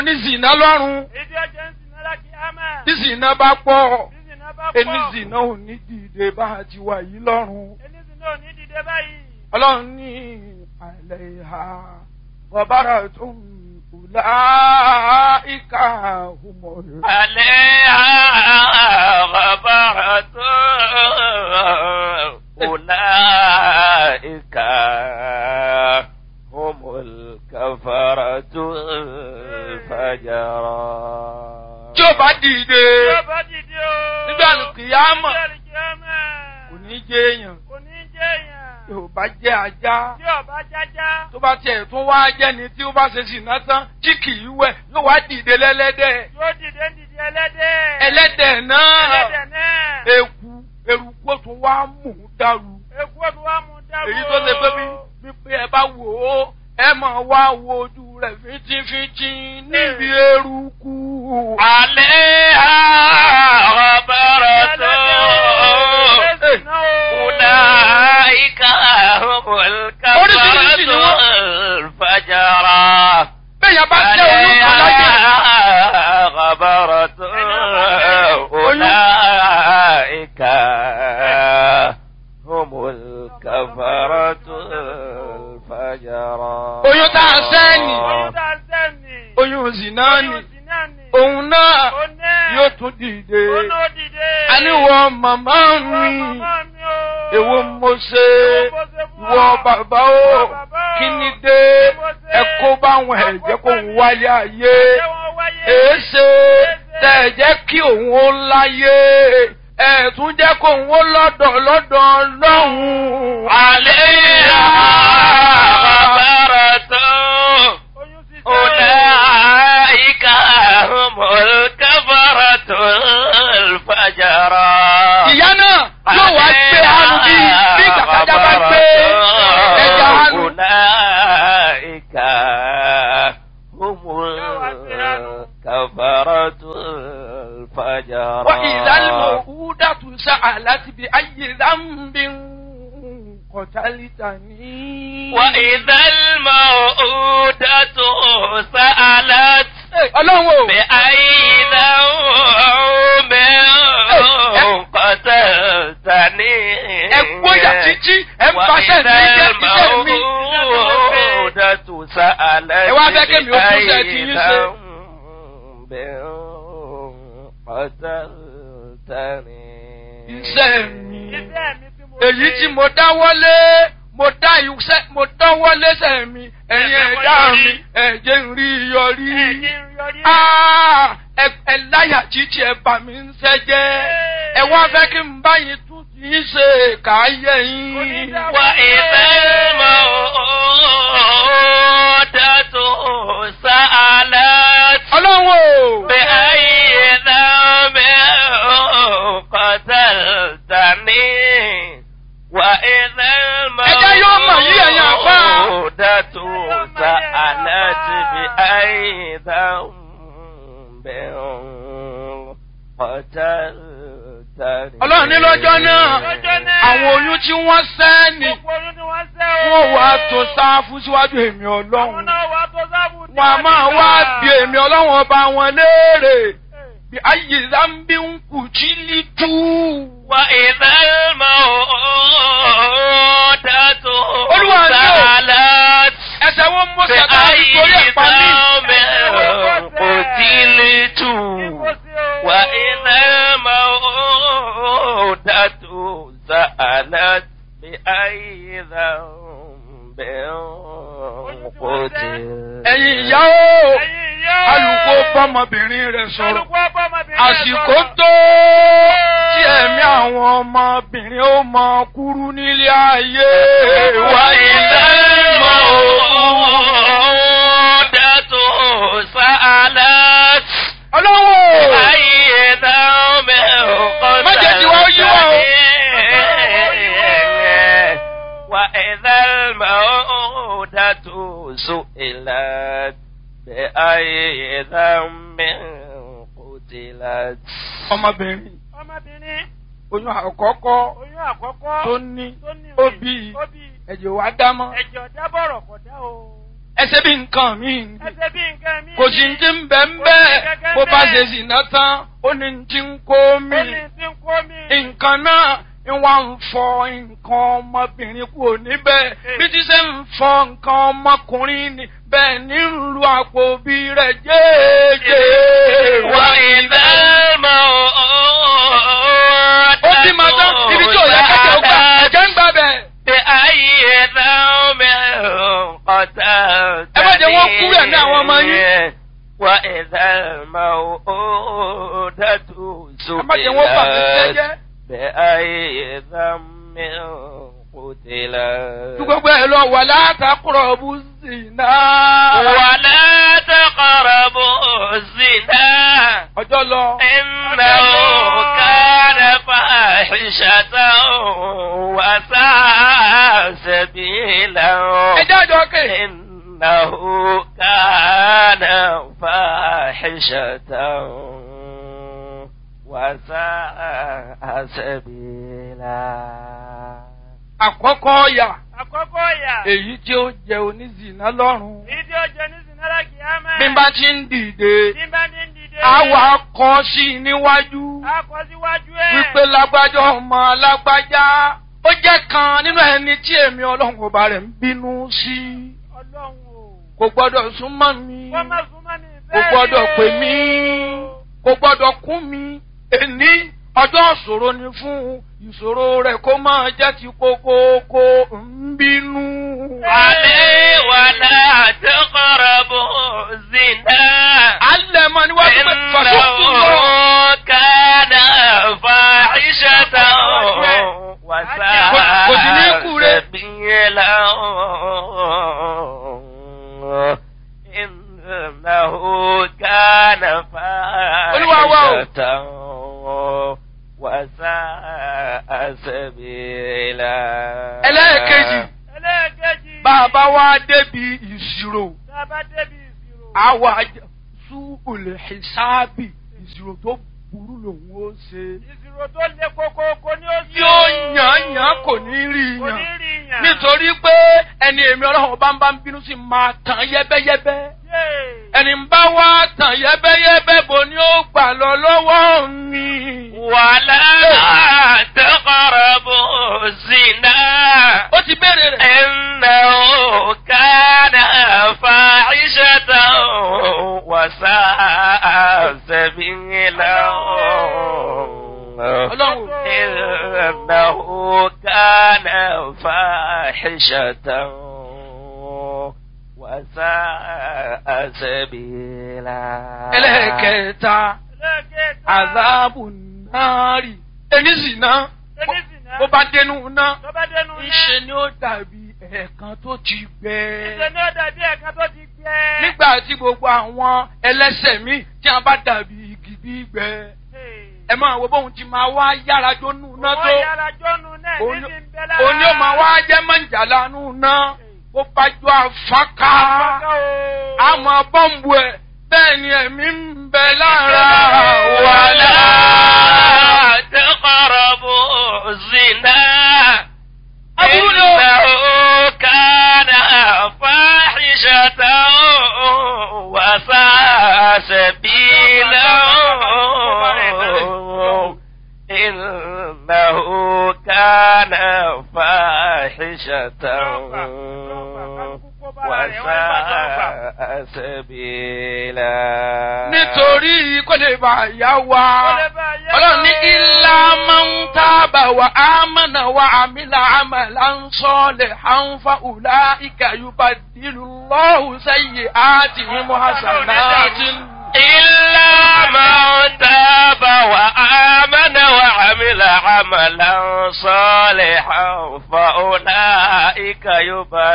ní zìnà lọ́rùn èyí tí ó jẹ́ ń sìn náà kí á mẹ́. tí zìnà bá pọ̀ tí sì náà bá pọ̀. ẹni zìnà ò ní dìde bá a ti wà yìí lọ́rùn. ẹni sì náà ò ní dìde báyìí. ọlọ́run ní àlẹ́ ìhà wàbára tó ń kùlá ìka humọ̀ rẹ̀. عليها غبرة أولئك هم الكفرة الفجرة tí ó bá dìde tí ó bá dìde o. nígbà kìyàmọ̀ nígbà kìyàmọ̀. kò ní jẹ́ èèyàn kò ní jẹ́ èèyàn. tí ò bá jẹ́ ajá tí ó bá jájá. tó bá tiẹ̀ tún wá jẹ́ni tí ó bá ṣe sì ná tán tí kì í wẹ̀ yóò wá dìde lẹ́lẹ́dẹ̀ yóò dìde ń dìde ẹlẹ́dẹ̀. ẹlẹ́dẹ̀ náà ẹlẹ́dẹ̀ náà. eku eruku ó tún wá mú un dàrú Èkú ọdún wa mú dáwọ́. èyí tó ṣe pé bí wípé ẹ bá wò ó ẹ máa wá wo ojú rẹ̀ fínjínfínjín níbi eruku. عليها غبرة أولئك هم الكفرة الفجرة bẹ́ẹ̀ bá jẹ́ olúkọ láyé. عليها غبرة أولئك هم الكفرة الفجرة oyún tá a sẹ́ni Oyún tá a sẹ́ni. oyún zina ni Oyún sì náà ni. òun náà Òun náà. yóò tún dìde. Òun náà dìde. àníwọ̀ màmá Ìwọ mi màmá mi o. èwo mo ṣe ìwọ bàbá o kí ni dé ẹ kó báwọn ẹ̀jẹ̀ kó ń wálé ayé Ṣé wọ́n wáyé? èéṣe tẹ̀ ẹ̀ jẹ́ kí òun ó láyé ẹ̀ tún jẹ́ kó òun ó lọ́dọ̀ lọ́dọ̀ lọ́hùn-ún. عليها غبرة Oyún sì أولئك هم الكفرة الفجرة ìyá náà yóò wá gbé hanu bí bí kàkàjà bá gbé ẹja hanu. أولئك هم الكفرة الفجرة وإذا الموءودة سألت بأي ذنب قتلتني وإذا الموءودة سألت ọlọ́run o بأي ذنب قتلتني ẹ gbóyà títí ẹ ń paṣẹ mi jẹ iṣẹ́ mi. الموءودة سألت Ẹ wá fẹ́ kémi ó tún ṣe ti yín ṣe. بأي ذنب قتلتني iṣẹ́ mi Iṣẹ́ mi tí mo èyí ṣe. tí mo dáwọ́lé mo dá iṣẹ́ mo dáwọ́lé sẹ́ mi ẹ̀yin ẹ̀dá mi ẹ̀jẹ̀ ń rí yọrí. Ẹ̀jẹ̀ ń yọrí. Ah, ẹ ẹ láyà títí ẹ bà mí ń sẹ́jẹ́ ẹ wá fẹ́ kí n bá yín tún ti ń ṣe káyé yín. وإذا الموءودة سألت ọlọ́run o. بأي ذنب قتلتني وإذا Ẹjẹ́ yóò mọ̀ yí ẹ̀yin àfá. الموءودة سألت بأي ذنب قتلتني ọlọ́run ní lọ́jọ́ náà Lọ́jọ́ náà. àwọn oyún tí wọ́n sẹ́ ni Gbogbo oyún ni wọ́n sẹ́ o. wọ́n wá tó sáfù síwájú èmi Àwọn ọlọ́run náà wá tó sábù ní wọn a máa wá bí èmi ọlọ́run ọba wọn léèrè bí ayé zambi ń kù jí lítú. وإذا الموءودة Olúwa ni o. سألت ẹsẹ̀ wọn mọ sẹ́ta بأي nítorí ẹ̀pá mi. ذنب قتلت وإذا الموءودة سألت بأي ذنب قتلت ẹ̀yin ìyá o alùpùpù bọ́mọbìnrin rẹ̀ sọ̀rọ̀ àsìkò tó tí ẹ̀mí àwọn ọmọbìnrin ó mọ kúrú nílé ayé وإذا الموءودة سألت ọlọ́wọ́ أي ذنب Má jẹ́ kí wọ́n yí wọ́n o. قتلتني وإذا الموءودة سئلت بأي ذنب قتلت ọmọbìnrin Ọmọbìnrin oyún àkọ́kọ́ oyún àkọ́kọ́ tó ní tó ní ó òye, bí ó bí ẹ̀jẹ̀ wá dámọ́ ẹ̀jẹ̀ ọ̀dá bọ̀rọ̀ kọ̀dá o. ẹsẹ̀ bí nǹkan mi ni Ẹsẹ̀ bí nǹkan mi. kò sí ti ń bẹ̀ ń bẹ́ẹ̀ bó bá ṣe sì ná tán ó ní ti ń kó mi Ó ní tí ń kó mi. nǹkan náà ń wá ń fọ nǹkan ọmọbìnrin kúrò níbẹ̀ bí ti ṣe ń fọ nǹkan ọmọkùnrin ni bẹ́ẹ̀ ní ń lu àpò bí rẹ̀ jẹ́ẹ́jẹ́ وإذا الموءودة ó bí ma tán ibi tí ò yẹ kẹ́kẹ́ ó gbà ẹ̀jẹ̀ ń gbà bẹ̀. بأي ذنب قتلت Ẹ má jẹ́ wọ́n kú rẹ̀ ní àwọn ọmọ yín. وإذا الموءودة ẹ má jẹ́ wọ́n bà mí سئلت jẹ́jẹ́. بأي ذنب قتلت Ju gbogbo ẹ̀ lọ wà látàkùrọ̀ bú sí náà. ولا تقربوا الزنا Ọjọ́ lọ. إنه كان فاحشة وساء سبيلا Ẹ jáde ọkẹ́. إنه كان فاحشة وساء سبيلا Àkọ́kọ́ ọ̀yà Àkọ́kọ́ ìyà. èyí tí ó jẹ onízìnà lọ́rùn. Èyí tí ó jẹ ní Sinara Kìámẹ́. Bí n bá ti ń dìde, Bí bá ní ń dìde. àwa kọ́ sí i níwájú. A kọ síwájú ẹ̀. Wípé lágbájá ọmọ lágbájá. Ó jẹ́ kan nínú ẹni tí èmi ọlọ́run ọba rẹ̀ ń bínú sí. Ọlọ́run o. Kò gbọ́dọ̀ súnmọ́ mi. Wọ́n máa súnmọ́ ní Kò ìfẹ́ gbọ́dọ̀ rẹ̀. pè mí. Kò gbọ́dọ̀ kún mi. Èní ọjọ́ ìṣòro ni fún ìṣòro rẹ̀ kó máa jẹ́ ti kókóókó ń bínú. عليه ولا تقربوا الزنا Alẹ́ mọ níwájú pé fàṣọ́kù lọ. إنه كان فاحشة Kò sí ní kú وساء rẹ̀. سبيلا إنه كان Olúwa wa o. فاحشة وساء سبيلا Ẹlẹ́ẹ̀kejì. Ẹlẹ́ẹ̀kejì. Bàbá wa débi ìṣirò. Tá a bá débi ìṣirò. Àwa súbùlẹ̀ ìsáàbì ìṣirò tó burú lòun ó ṣe. Ìṣirò tó le koko kò ní ó sí. Yóò yàn yàn kò ní rí Kò ní yàn. rí yàn. Nítorí pé ẹni èmi ọlọ́run bá ń bá ń bínú sí máa tàn yẹ́bẹ́yẹ́bẹ́. Yéè. Ẹni ń bá wá tàn yẹ́bẹ́yẹ́bẹ́ bo ni ó gbà lọ lọ́wọ́ mi. ولا تقربوا الزنا Ó ti béèrè rẹ̀. إنه كان فاحشة وساء سبيلا Ọlọ́run. إنه كان فاحشة وساء سبيلا Ẹlẹ́ẹ̀kẹta. Ẹlẹ́ẹ̀kẹta. Àzáàbù náàrì. Ẹni sì ná. Ẹni sì ná. Bó bá dénú ná. Tó bá dénú náà. Ńṣe ni ó dàbí ẹ̀ẹ̀kan tó ti gbẹ. Ìṣe ni ó dàbí ẹ̀ka tó ti gbẹ. Nígbà tí gbogbo àwọn ẹlẹ́sẹ̀ mi tí a bá dàbí igi gbígbẹ. Ẹ máa wo bóun ti máa wá yára jónú ná Owó tó. yàrá jọ́nu náà ní Òun ti ń bẹ lára. òun yóò máa wá jẹ́ mọ̀jàlá nù ná. Bó bá jọ àfáká. Àfọ́ká o. Àmọ́ bọ́ǹbù ẹ̀ bẹ́ẹ̀ ni ẹ̀mí ń bẹ lára. ولا تقربوا الزنا أبونا. إنه كان فاحشة وساء سبيلا إنه كان فاحشة وساء سبيلا Nítorí kó lè bá yá wa. Ó lè bá yá Ọlọ́run ní wa. ilá máa ń tábà wà ámànà wà àmìlà àmàlà ń sọ́ọ̀lẹ̀ àǹfà ùlá ìkàyùbá dìlù lọ́hùn sẹ́yìn àti mímú hasanati. إلا من تاب وآمن وعمل عملا صالحا فأولئك يبارك